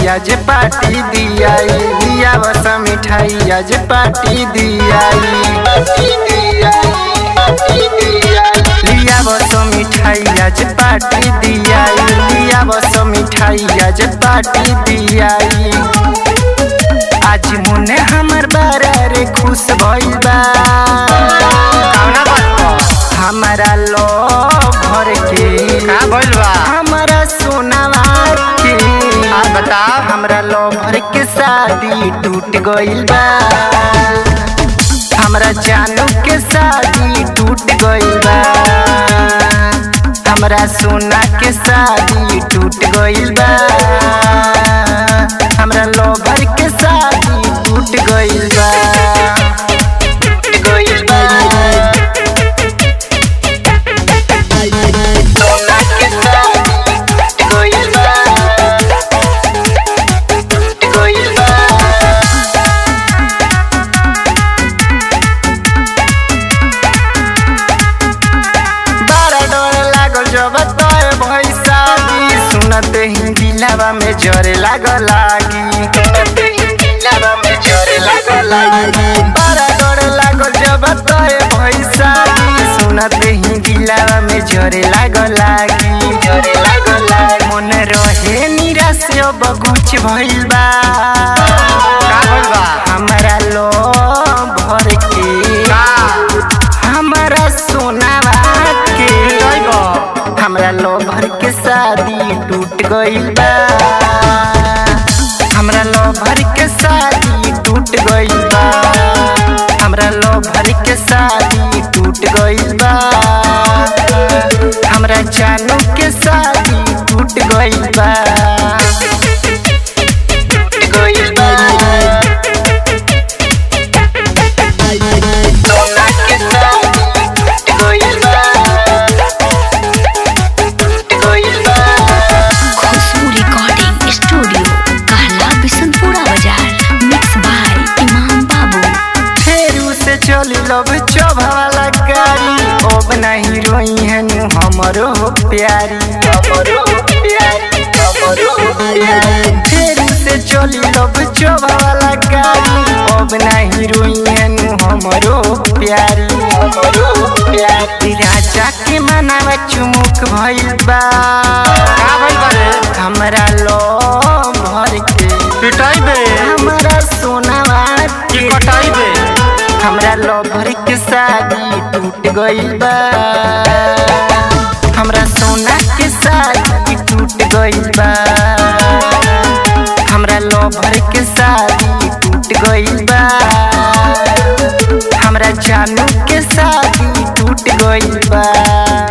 आज पार्टी दियाई लिया बस मिठाई आज पार्टी दियाई लिया बस मिठाई आज पार्टी दियाई लिया बस मिठाई आज पार्टी दियाई आज मुन्ने हमर बारा रे खुश भइल बा हमारा लो भर के का भइल बा हमारा सोनावा के आ बताओ हमरा लो भर के शादी टूट गइल बा हमरा जानू के शादी टूट गइल बा हमरा सोना के शादी टूट गइल बा हमरा लो भर के शादी टूट गइल बा टूट गइल बा सोना के शादी टूट गइल बा टूट गइल बा बड़ा डर लागल जब तोय भई शादी सुनते ही दिलवा में जरे लागल लागी सुनते ही दिलवा में जरे लागल लागी बड़ा डर लागल जब तोय भई शादी सुनते ही दिलवा में जरे लागल लागी जरे लागल लागी मन रहे निराश अब कुछ भइल बा का भइल बा हमरा लो भर के का हमारा सोनावा के जाइबो हमरा लो भर के शादी टूट गइल बा हमरा लो भर के शादी टूट गइल बा हमरा लो भर के शादी टूट गइल बा हमरा जानू के शादी टूट गइल बा टूट गइल बा सोना के शादी टूट गइल बा टूट गइल बा खुशबू रिकॉर्डिंग स्टूडियो कहला बिशनपुरा बाजार मिक्स बाय इमाम बाबू फेरू से चली लब चौभावाला गाड़ी अब नहीं रोई है नु हमरो हो प्यारी हमरो हो प्यारी हमरो हो प्यारी फेरू से चली लब चौभावाला गाड़ी अब नहीं रोई है नु हमरो हो प्यारी हमरो हो प्यारी राजा के मनावा चुमुक भइल बा का भइल बा रे हमरा लो भर के पिटाई बे हमरा सोनावा की के कटाई बे हमरा लवर के शादी टूट गइल बा हमरा सोना के शादी टूट गइल बा हमरा लवर के शादी टूट गइल बा हमरा जानू के शादी टूट गइल बा